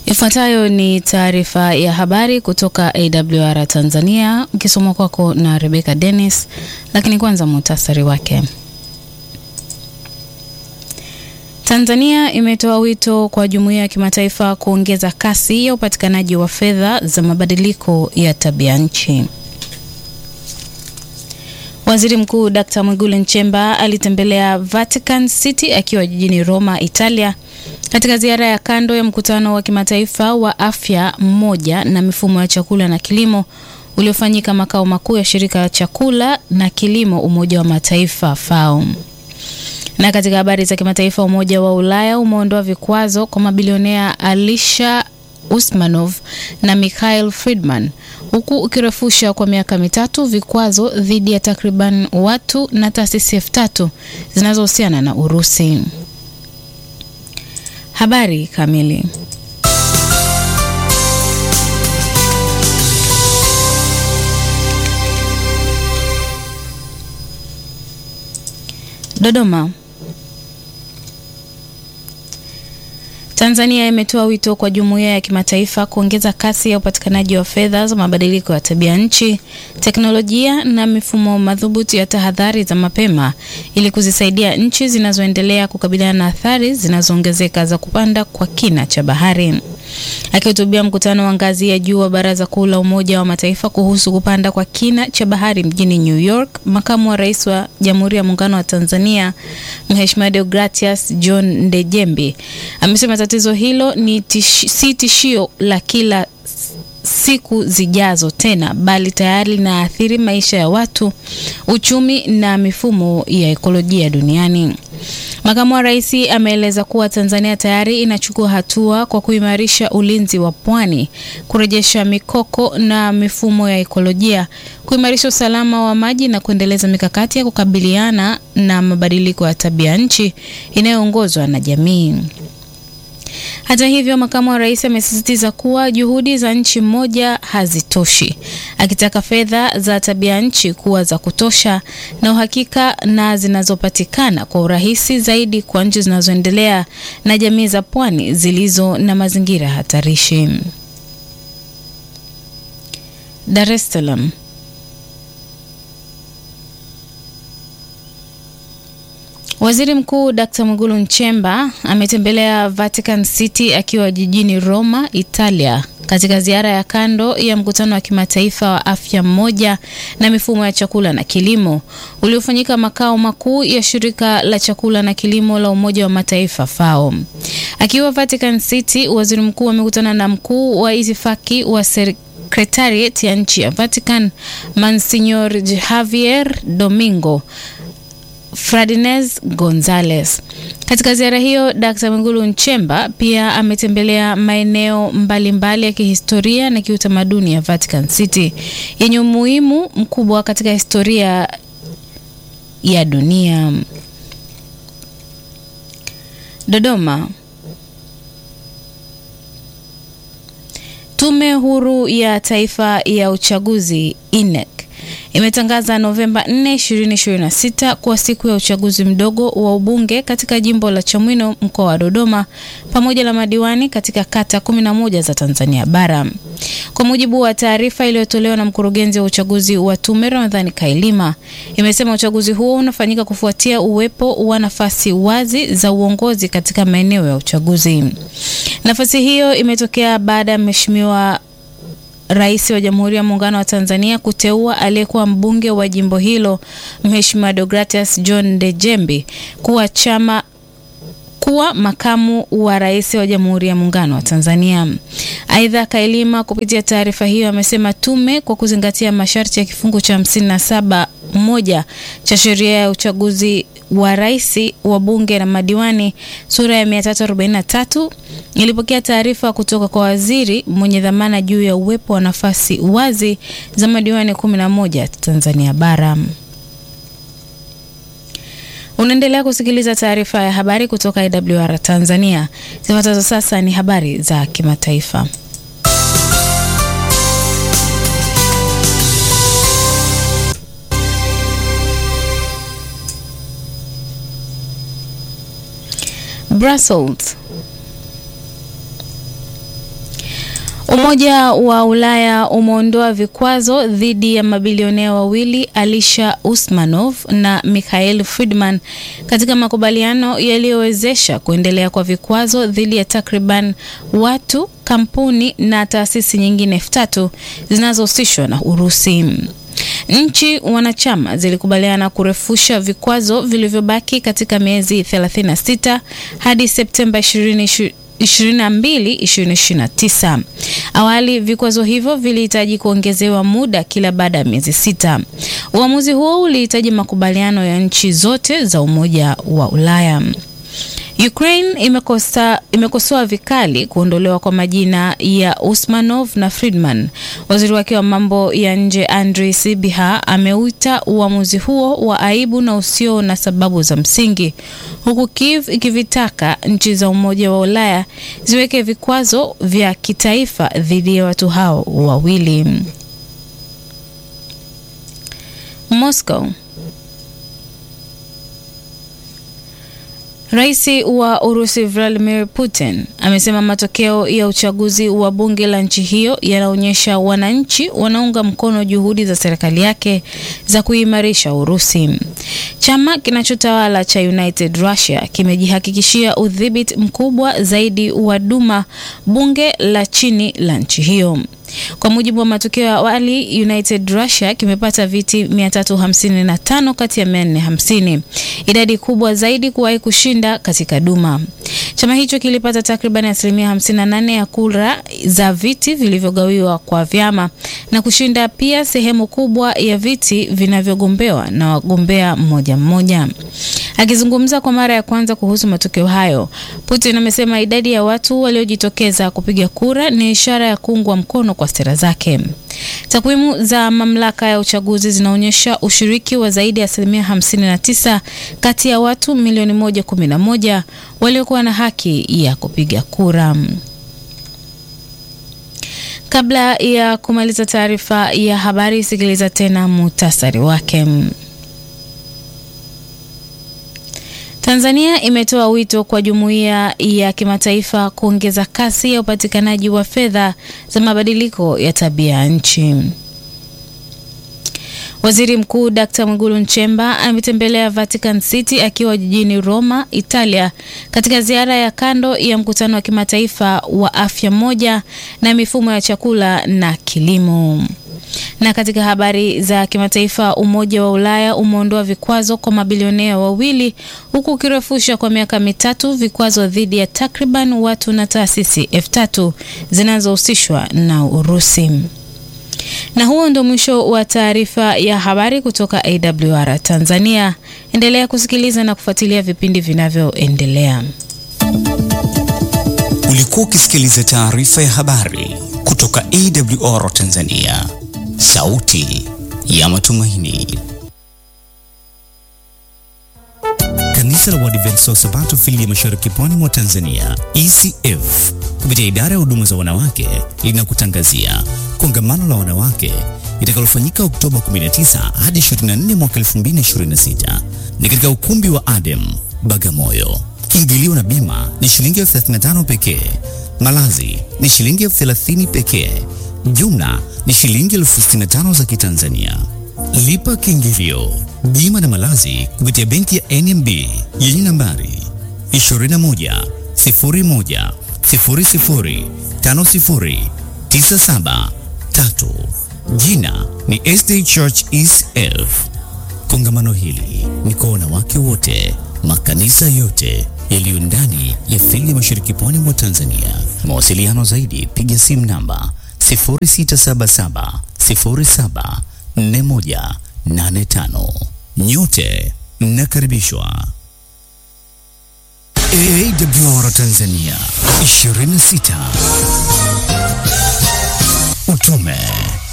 Ifuatayo ni taarifa ya habari kutoka AWR Tanzania, ukisomwa kwako na Rebecca Dennis, lakini kwanza muhtasari wake. Tanzania imetoa wito kwa jumuiya ya kimataifa kuongeza kasi ya upatikanaji wa fedha za mabadiliko ya tabia nchi. Waziri Mkuu Dkt. Mwigulu Nchemba alitembelea Vatican City akiwa jijini Roma, Italia katika ziara ya kando ya mkutano wa kimataifa wa afya mmoja na mifumo ya chakula na kilimo uliofanyika makao makuu ya shirika la chakula na kilimo Umoja wa Mataifa FAO. Na katika habari za kimataifa, Umoja wa Ulaya umeondoa vikwazo kwa mabilionea Alisha Usmanov na Mikhail Friedman huku ukirefusha kwa miaka mitatu vikwazo dhidi ya takriban watu na taasisi elfu tatu zinazohusiana na Urusi. Habari kamili. Dodoma. Tanzania imetoa wito kwa jumuiya ya kimataifa kuongeza kasi ya upatikanaji wa fedha za mabadiliko ya tabia nchi, teknolojia na mifumo madhubuti ya tahadhari za mapema ili kuzisaidia nchi zinazoendelea kukabiliana na athari zinazoongezeka za kupanda kwa kina cha bahari. Akihutubia mkutano wa ngazi ya juu wa Baraza Kuu la Umoja wa Mataifa kuhusu kupanda kwa kina cha bahari mjini New York, makamu wa rais wa Jamhuri ya Muungano wa Tanzania Mheshimiwa Deogratias John Ndejembi amesema tatizo hilo ni tish, si tishio la kila siku zijazo tena, bali tayari linaathiri maisha ya watu, uchumi na mifumo ya ekolojia duniani. Makamu wa rais ameeleza kuwa Tanzania tayari inachukua hatua kwa kuimarisha ulinzi wa pwani, kurejesha mikoko na mifumo ya ekolojia, kuimarisha usalama wa maji na kuendeleza mikakati ya kukabiliana na mabadiliko ya tabia nchi inayoongozwa na jamii. Hata hivyo, makamu wa rais amesisitiza kuwa juhudi za nchi moja hazitoshi, akitaka fedha za tabia nchi kuwa za kutosha na uhakika na zinazopatikana kwa urahisi zaidi kwa nchi zinazoendelea na jamii za pwani zilizo na mazingira hatarishi. Dar es Salaam. Waziri Mkuu Dkt. Mwigulu Nchemba ametembelea Vatican City akiwa jijini Roma, Italia katika ziara ya kando ya mkutano wa kimataifa wa afya mmoja na mifumo ya chakula na kilimo uliofanyika makao makuu ya shirika la chakula na kilimo la Umoja wa Mataifa FAO. Akiwa Vatican City, waziri mkuu amekutana na mkuu wa itifaki wa sekretariat ya nchi ya Vatican Monsignor Javier Domingo Fradinez Gonzalez. Katika ziara hiyo, Dkt. Mwigulu Nchemba pia ametembelea maeneo mbalimbali ya kihistoria na kiutamaduni ya Vatican City yenye umuhimu mkubwa katika historia ya dunia. Dodoma. Tume Huru ya Taifa ya Uchaguzi INEC imetangaza Novemba 4, 2026 kuwa siku ya uchaguzi mdogo wa ubunge katika jimbo la Chamwino mkoa wa Dodoma pamoja na madiwani katika kata 11 za Tanzania bara. Kwa mujibu wa taarifa iliyotolewa na mkurugenzi wa uchaguzi wa tume Ramadhani Kailima, imesema uchaguzi huo unafanyika kufuatia uwepo wa nafasi wazi za uongozi katika maeneo ya uchaguzi. Nafasi hiyo imetokea baada ya Mheshimiwa Rais wa Jamhuri ya Muungano wa Tanzania kuteua aliyekuwa mbunge wa jimbo hilo Mheshimiwa Deogratias John Ndejembi kuwa chama kuwa makamu wa rais wa Jamhuri ya Muungano wa Tanzania. Aidha, Kailima kupitia taarifa hiyo amesema tume kwa kuzingatia masharti ya kifungu cha 57 moja cha sheria ya uchaguzi wa rais wa bunge na madiwani sura ya 343 ilipokea taarifa kutoka kwa waziri mwenye dhamana juu ya uwepo wa nafasi wazi za madiwani 11 Tanzania bara. Unaendelea kusikiliza taarifa ya habari kutoka IWR Tanzania. Zifuatazo sasa ni habari za kimataifa. Brussels. Umoja wa Ulaya umeondoa vikwazo dhidi ya mabilionea wawili Alisha Usmanov na Mikhail Friedman katika makubaliano yaliyowezesha kuendelea kwa vikwazo dhidi ya takriban watu, kampuni na taasisi nyingine elfu tatu zinazohusishwa na Urusi. Nchi wanachama zilikubaliana kurefusha vikwazo vilivyobaki katika miezi 36 hadi Septemba 20 22 2029. Awali vikwazo hivyo vilihitaji kuongezewa muda kila baada ya miezi sita. Uamuzi huo ulihitaji makubaliano ya nchi zote za Umoja wa Ulaya. Ukraine imekosa imekosoa vikali kuondolewa kwa majina ya Usmanov na Friedman. Waziri wake wa mambo ya nje Andriy Sybiha ameuita uamuzi huo wa aibu na usio na sababu za msingi, huku Kiev ikivitaka nchi za Umoja wa Ulaya ziweke vikwazo vya kitaifa dhidi ya watu hao wawili. Moscow Rais wa Urusi Vladimir Putin amesema matokeo ya uchaguzi wa bunge la nchi hiyo yanaonyesha wananchi wanaunga mkono juhudi za serikali yake za kuimarisha Urusi. Chama kinachotawala cha United Russia kimejihakikishia udhibiti mkubwa zaidi wa Duma, bunge la chini la nchi hiyo. Kwa mujibu wa matokeo ya awali, United Russia kimepata viti 355 kati ya 450, idadi kubwa zaidi kuwahi kushinda katika Duma. Chama hicho kilipata takriban asilimia 58 ya kura za viti vilivyogawiwa kwa vyama na kushinda pia sehemu kubwa ya viti vinavyogombewa na wagombea mmoja mmoja. Akizungumza kwa mara ya kwanza kuhusu matokeo hayo, Putin amesema idadi ya watu waliojitokeza kupiga kura ni ishara ya kuungwa mkono kwa sera zake. Takwimu za mamlaka ya uchaguzi zinaonyesha ushiriki wa zaidi ya asilimia 59 kati ya watu milioni 111 waliokuwa na haki ya kupiga kura. Kabla ya kumaliza taarifa ya habari, sikiliza tena muhtasari wake. Tanzania imetoa wito kwa jumuiya ya kimataifa kuongeza kasi ya upatikanaji wa fedha za mabadiliko ya tabia ya nchi. Waziri Mkuu Dkt. Mwigulu Nchemba ametembelea Vatican City akiwa jijini Roma, Italia katika ziara ya kando ya mkutano wa kimataifa wa afya moja na mifumo ya chakula na kilimo. Na katika habari za kimataifa, Umoja wa Ulaya umeondoa vikwazo kwa mabilionea wawili huku ukirefusha kwa miaka mitatu vikwazo dhidi ya takriban watu na taasisi elfu tatu zinazohusishwa na Urusi. Na huo ndio mwisho wa taarifa ya habari kutoka AWR Tanzania. Endelea kusikiliza na kufuatilia vipindi vinavyoendelea. Ulikuwa ukisikiliza taarifa ya habari kutoka AWR Tanzania, sauti ya matumaini. Kanisa la Waadventista wa Sabato fili ya Mashariki Pwani mwa Tanzania, ECF, kupitia idara ya huduma za wanawake linakutangazia kongamano la wanawake litakalofanyika Oktoba 19 hadi 24 mwaka 2026 ni katika ukumbi wa Adem Bagamoyo. Kiingilio na bima ni shilingi elfu 35 pekee. Malazi ni shilingi elfu 30 pekee. Jumla ni shilingi elfu 65 za Kitanzania. Lipa kiingilio, bima na malazi kupitia benki ya NMB yenye nambari 21 01 00 50 97 3. Jina ni SD Church ECF. Kongamano hili ni kwa wanawake wote, makanisa yote yaliyo ndani ya fili ya Mashariki Pwani mwa Tanzania. Mawasiliano zaidi, piga simu namba 0677 07 4185. Nyote mnakaribishwa. AWR Tanzania 26 utume